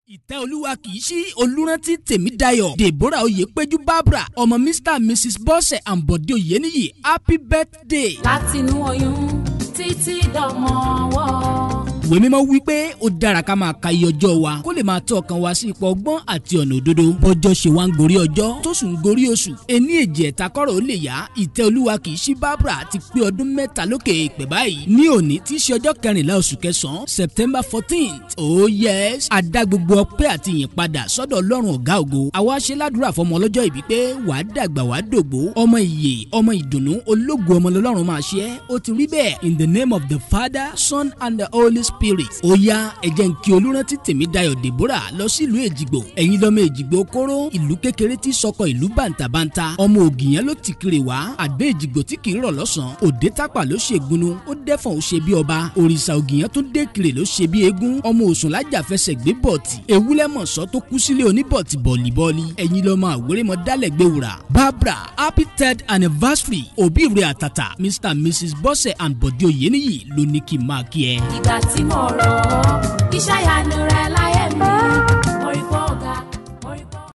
ìtẹ́ olúwa kì í sí olùrántí tèmídayọ̀ deborah oyèpéjú barbara ọmọ mr and mrs bọ́sẹ̀ àǹbọ̀dé oyèníyì happy birthday. látinú oyún títí dọmọ ọwọ́ ìwé mímọ́ wí pé ó dára ká máa ka iye ọjọ́ wa kó lè máa tọ́ ọkàn wa sí ipò ọgbọ́n àti ọ̀nà òdodo bọ́jọ́ ṣe wá ń gorí ọjọ́ tó sùn ń gorí oṣù ení èjì ẹ̀ta kọ́rọ̀ ó lè yá ìtẹ́ olúwa kì í ṣí barbara ti pé ọdún mẹ́ta lókè èpè báyìí ní òní tí í ṣe ọjọ́ kẹrìnlá oṣù kẹsàn-án september fourteenth oh yes adá gbogbo ọpẹ́ àti ìyìn padà sọ́dọ̀ ọlọ́run ọ̀gá ògo àwa ṣe ládùúrà fọmọ ọlọ́jọ́ ìbí pé wàá dàgbà wàá dògbó ọmọ ìyè ọmọ ìdùnnú ológo ọmọ lọ́lọ́run máa ṣe é ó ti rí bẹ́ẹ̀ in the name of the father son and the holy spirit ó yá ẹ̀jẹ̀ ń kí olùrántí tèmídayọ̀ deborah lọ sílùú èjìgbò ẹ̀yin lọ́mọ èjìgbò kóró ìlú kékeré tí sọkọ ìlú bàǹtàbàǹtà ọmọ ògìyàn ló ti kiri wá àdé èjìgbò tí kì í rọ̀ lọ́sàn-án òde tápà ló ṣe gbunu ó dẹ́fọ̀n ó ṣe bí ọba òrìṣà ògìyàn tó dé kiri ló ṣe bí eégún ọmọ òsùn lájà fẹsẹ̀ gbé bọ̀tì ewúlẹ̀ mọ̀sọ́ tó kú sílé oníbọ̀tì bọ̀lìbọ̀lì ẹ̀yin lọ́mọ àwérèmọ dálẹ̀ gbé wùrà barbara happy third anniversary òbí rẹ̀ àtàtà mr and mrs bọ́sẹ̀ and bọ̀dé oyèníyì ló ní kí n máa kí ẹ. ìgbà tí mo rọ̀ ọ́ iṣẹ́ ìyanu